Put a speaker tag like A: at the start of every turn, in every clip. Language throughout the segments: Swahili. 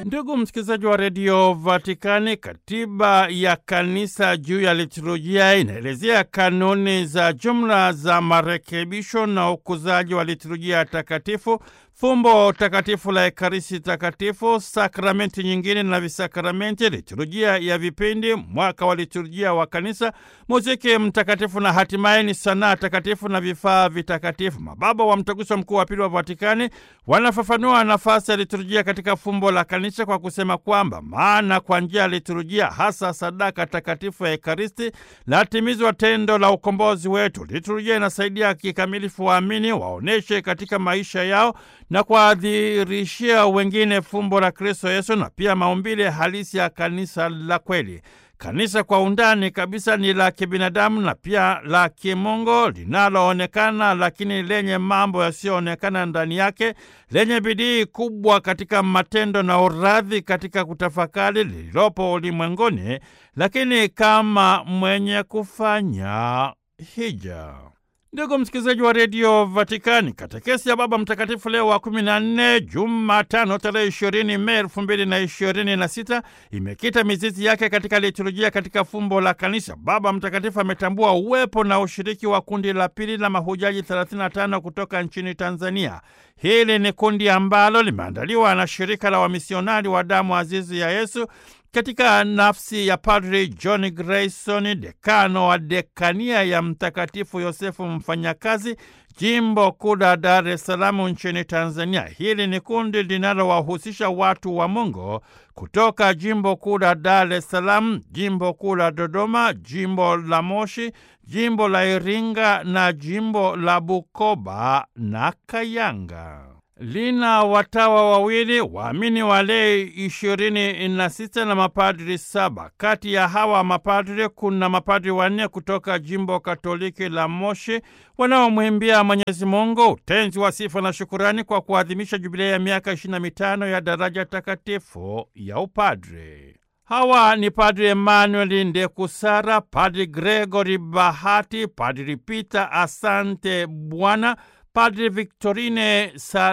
A: Ndugu msikilizaji wa redio Vatikani, katiba ya kanisa juu ya liturujia inaelezea kanuni za jumla za marekebisho na ukuzaji wa liturujia takatifu, fumbo takatifu la Ekaristi Takatifu, sakramenti nyingine na visakramenti, liturujia ya vipindi, mwaka wa liturujia wa kanisa, muziki mtakatifu na hatimaye ni sanaa takatifu na vifaa vitakatifu. Mababa wa Mtaguso Mkuu wa Pili wa Vatikani wanafafanua nafasi ya liturujia katika fumbo la kanisa kwa kusema kwamba maana kwa njia ya liturujia, hasa sadaka takatifu ya Ekaristi, latimizwa tendo la ukombozi wetu. Liturujia inasaidia kikamilifu waamini waoneshe katika maisha yao na kuadhirishia wengine fumbo la Kristo Yesu na pia maumbile halisi ya kanisa la kweli. Kanisa kwa undani kabisa ni la kibinadamu na pia la kimungu, linaloonekana lakini lenye mambo yasiyoonekana ndani yake, lenye bidii kubwa katika matendo na uradhi katika kutafakari lililopo ulimwenguni, lakini kama mwenye kufanya hija. Ndugu msikilizaji wa redio Vatikani, katekesi ya Baba Mtakatifu Leo wa kumi na nne, Jumatano tarehe ishirini Mei elfu mbili na ishirini na sita imekita mizizi yake katika liturujia katika fumbo la kanisa. Baba Mtakatifu ametambua uwepo na ushiriki wa kundi la pili la mahujaji 35 kutoka nchini Tanzania. Hili ni kundi ambalo limeandaliwa na shirika la wamisionari wa damu azizi ya Yesu katika nafsi ya Padri John Grayson, dekano wa dekania ya Mtakatifu Yosefu Mfanyakazi, jimbo kuu la Dar es Salaam nchini Tanzania. Hili ni kundi linalowahusisha watu wa Mungu kutoka jimbo kuu la Dar es Salaam, jimbo kuu la Dodoma, jimbo la Moshi, jimbo la Iringa na jimbo la Bukoba na Kayanga. Lina watawa wawili, waamini walei ishirini na sita na mapadri saba. Kati ya hawa mapadri kuna mapadri wanne kutoka jimbo katoliki la Moshi wanaomwimbia Mwenyezi Mungu utenzi wa sifa na shukurani kwa kuadhimisha jubilei ya miaka ishirini na mitano ya daraja takatifu ya upadri. Hawa ni Padri Emmanuel Ndekusara, Padri Gregory Bahati, Padri Peter Asante Bwana, Padri Victorine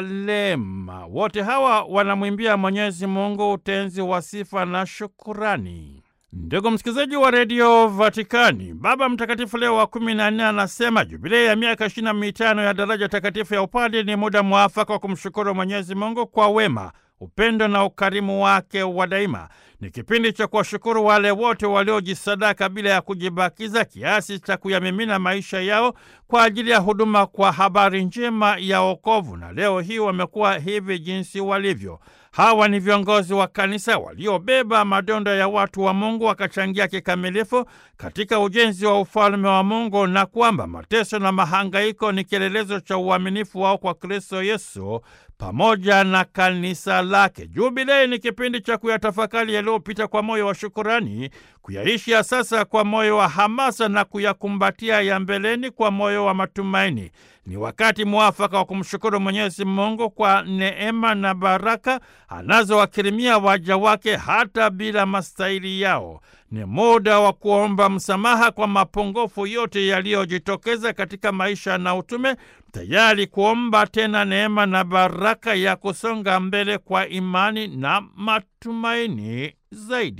A: Salema. Wote hawa wanamwimbia Mwenyezi Mungu utenzi wa sifa na shukurani. Ndugu msikilizaji wa redio Vatikani, Baba Mtakatifu Leo wa kumi na nne anasema jubilei ya miaka ishirini na mitano ya daraja takatifu ya upadri ni muda mwafaka wa kumshukuru Mwenyezi Mungu kwa wema upendo na ukarimu wake wa daima. Ni kipindi cha kuwashukuru wale wote waliojisadaka bila ya kujibakiza kiasi cha kuyamimina maisha yao kwa ajili ya huduma kwa habari njema ya wokovu, na leo hii wamekuwa hivi jinsi walivyo. Hawa ni viongozi wa kanisa waliobeba madonda ya watu wa Mungu wakachangia kikamilifu katika ujenzi wa ufalme wa Mungu, na kwamba mateso na mahangaiko ni kielelezo cha uaminifu wao kwa Kristo Yesu pamoja na kanisa lake. Jubilei ni kipindi cha kuyatafakari yaliyopita kwa moyo wa shukurani, kuyaishi ya sasa kwa moyo wa hamasa na kuyakumbatia ya mbeleni kwa moyo wa matumaini. Ni wakati mwafaka wa kumshukuru Mwenyezi Mungu kwa neema na baraka anazowakirimia waja wake hata bila mastahili yao. Ni muda wa kuomba msamaha kwa mapungufu yote yaliyojitokeza katika maisha na utume, tayari kuomba tena neema na baraka ya kusonga mbele kwa imani na matumaini zaidi.